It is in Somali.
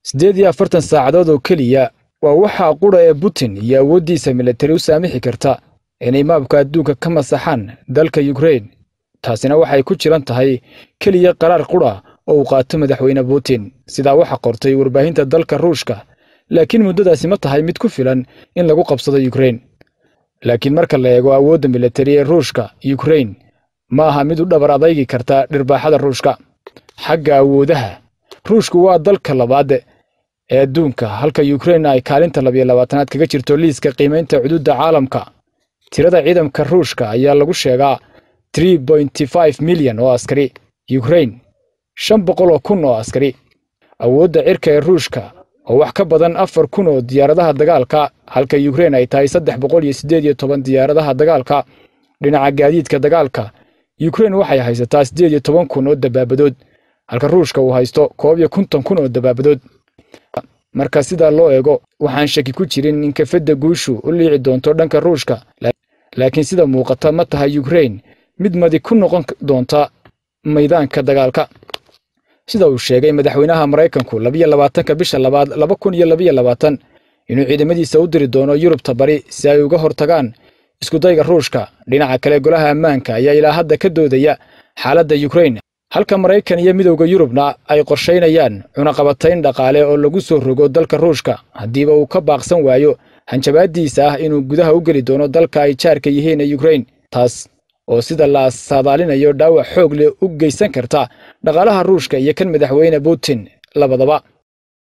siddeed iyo afartan saacadood oo keliya waa waxaa qudha ee putin iyo awooddiisa militari u saamixi karta inay maabka adduunka ka masaxaan dalka yukrain taasina waxay ku jiran tahay keliya qaraar qudha oo uu qaato madaxweyne putin sidaa waxa qortay warbaahinta dalka ruushka laakiin muddadaasi ma tahay mid ku filan in lagu qabsado yukrain laakiin marka la eego awoodda militari ee ruushka yukrain ma aha mid u dhabar adaygi karta dhirbaaxada ruushka xagga awoodaha ruushku waa dalka labaad ee adduunka halka yukrain ay kaalinta labiyo labaatanaad kaga jirto liiska qiimaynta xuduudda caalamka tirada ciidamka ruushka ayaa lagu sheegaa milyan oo askari yukrain shan boqol oo kun oo askari awoodda cirka ee ruushka oo wax ka badan afar kun oo diyaaradaha dagaalka halka yukrain ay tahay saddex boqol iyo siddeed iyo toban diyaaradaha dagaalka dhinaca gaadiidka dagaalka yukrain waxay haysataa siddeed iyo toban kun oo dabaabadood halka ruushka uu haysto koob iyo konton kun oo dabaabadood marka sidaa loo eego waxaan shaki ku jirin in kafadda guushu u liici doonto dhanka ruushka laakiin sida muuqata ma tahay yukrain mid madi ku noqon doonta maydaanka dagaalka sida uu sheegay madaxweynaha maraykanku labiyo labaatanka bisha labaad laba kun iyo labiyo labaatan inuu ciidamadiisa u diri doono yurubta bari si ay uga hortagaan iskudayga ruushka dhinaca kale golaha ammaanka ayaa ilaa hadda ka doodaya xaaladda yukrain halka maraykan iyo midowda yurubna ay qorshaynayaan cunaqabatayn dhaqaale oo lagu soo rogo dalka ruushka haddiiba uu ka baaqsan waayo hanjabaadiisa ah inuu gudaha u geli doono dalka ay jaarka yihiin ee yukrain taas oo sida la saadaalinayo dhaawac xoog leh u geysan karta dhaqaalaha ruushka iyo kan madaxweyne putin labadaba